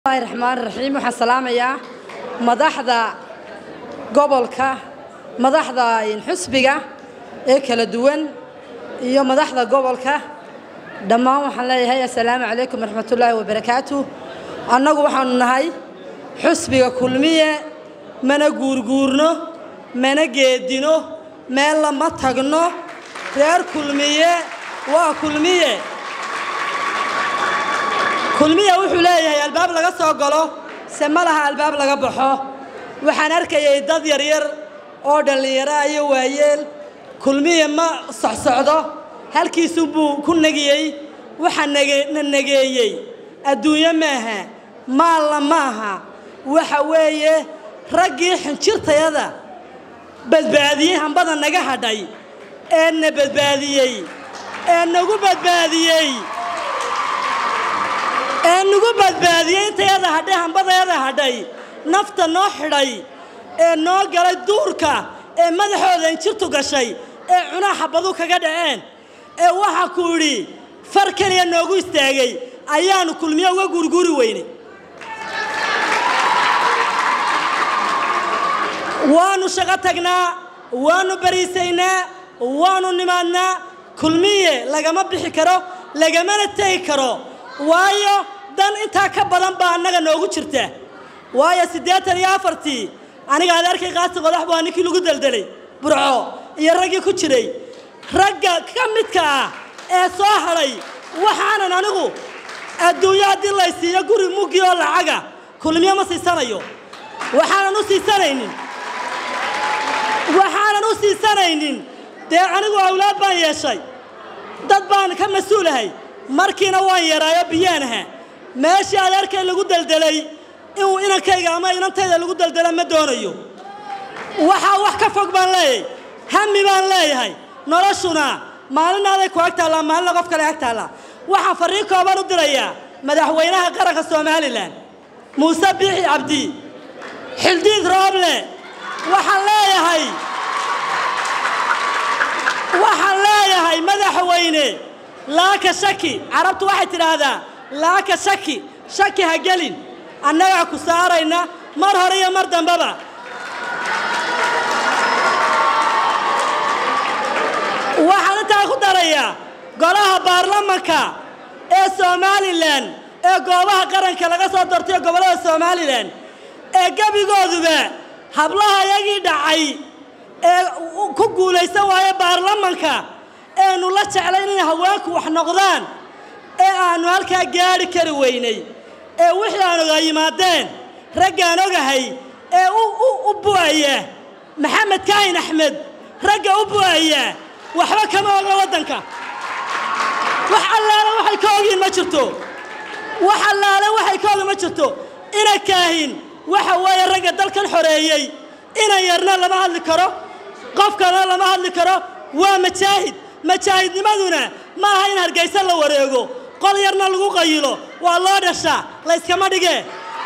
bismillahi raxmaan raxiim waxaan salaamayaa madaxda gobolka madaxda xusbiga ee kala duwan iyo madaxda gobolka dhammaan waxaan leeyahay assalaamu calaykum waraxmatullaahi wabarakaatu annagu waxaanu nahay xusbiga kulmiye mana guurguurno mana geedino meel lama tagno reer kulmiye waa kulmiye kulmiya wuxuu leeyahay albaab laga soo galo se ma laha albaab laga baxo waxaan arkayay dad yaryar oo dhallinyaro iyo waayeel kulmiya ma socsocdo halkiisunbuu ku negiyey waxaa na negeeyey adduunyo maaha maalna maaha waxa weeye raggii xinjirtayada badbaadiyey hambada naga hadhay ee na badbaadiyey ee nagu badbaadiyey ee nagu badbaadiyey intayada hadhay hambadayada hadhay nafta noo xidhay ee noo galay duurka ee madaxooda injirtu gashay ee cunaa xabadu kaga dhaceen ee waxaa ku idhi far keliya noogu istaagay ayaanu kulmiyo uga guurguuri weynay waanu shaqo tagnaa waanu bariisaynaa waanu nimaadnaa kulmiye lagama bixi karo lagamana tegi karo waayo dan intaa ka badan baa annaga noogu jirta waayo siddeetan iyo afartii aniga adeerkay qaasi qodax baa ninkii lagu deldelay burco iyo raggii ku jiray ragga ka midka ah ee soo hadhay waxaanan anigu adduunyo haddii laysiiyo guri muggi oo lacaga kulmiyo ma siisanayo waxaanan u siisanaynin waxaanan u siisanaynin dee anigu awlaad baan yeeshay dad baan ka mas-uulahay markiina waan yaraayo biyaan aha meeshii adeerkay lagu deldelay inuu inankayga ama inantayda lagu deldela ma doonayo waxaa wax ka fog baan leeyahay hami baan leeyahay noloshuna maalinaaday ku ag taallaa maalina qof kale ag taallaa waxaan farriin kooban u dirayaa madaxweynaha qaranka somalilan muuse biixi cabdi xildiid rooble waxaan leeyahay waxaan leeyahay madaxweyne laaka shaki carabtu waxay tidhaahdaa laaka shaki shaki ha gelin annagaa ku saarayna mar hore iyo mar dambeba waxaan intaa ku darayaa golaha baarlamanka ee somalilan ee goobaha qaranka laga soo doortayo gobollada somalilan ee gebigooduba hablaha yagii dhacay ee ku guulaysan waaye baarlamanka eenu la jeclay inay haweenku wax noqdaan ee aannu halkaa gaadhi kari weynay ee wixii aan ogaa yimaadeen raggaan ogahay ee u bu'aya maxamed kaahin axmed ragga u bu'aya waxba kama oga waddanka wax allaale waxay ka ogyihin ma jirto wax allaale waxay ka ogi ma jirto ina kaahin waxa weeye ragga dalkan xoreeyey inan yarna lama hadli karo qofkana lama hadli karo waa majaahid majaahidnimaduna ma aha in hargaysa la wareego qol yarna lagu qayilo waa loo dhashaa layskama dhige